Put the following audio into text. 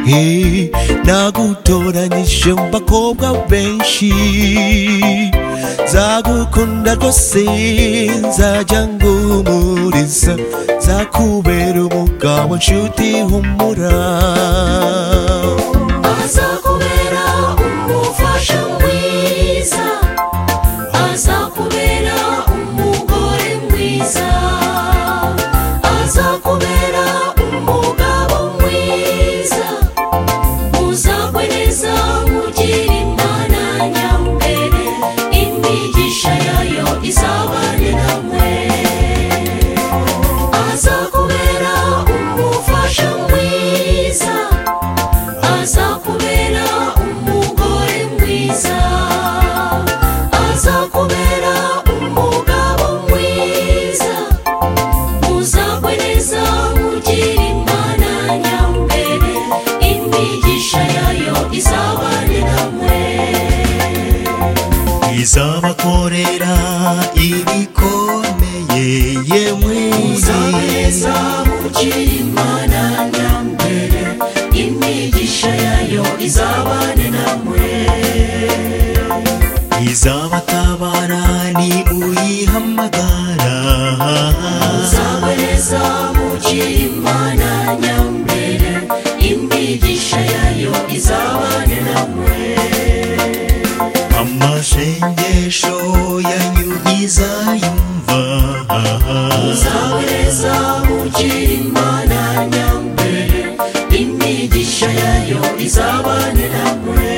Hey, nagutoranyije mu bakobwa benshi nzagukunda rwose nzajya nguhumuriza nzakubera umugabo nshuti humura azakubera umufasha mwiza azakubera umugore mwiza azakubera umugabo mwiza uzakwereza mugira imana nyambere imigisha yayo izabane namwe azakubera umufasha mwiza azakubera umugore mwiza azakubera umugabo mwiza uzakwereza mugira imana nyambere imigisha yayo izabane namwe izabakorera ibikomeye yemwe Uzabeza mugira imana nyambere imigisha yayo izabane namwe izabatabara ni uyihamagara Uzabeza mugira imana nyambere imigisha yayo izabane namwe amasengesho yanyu izayumva Uzabeza mugira imana nyambere imigisha yayo izabane namwe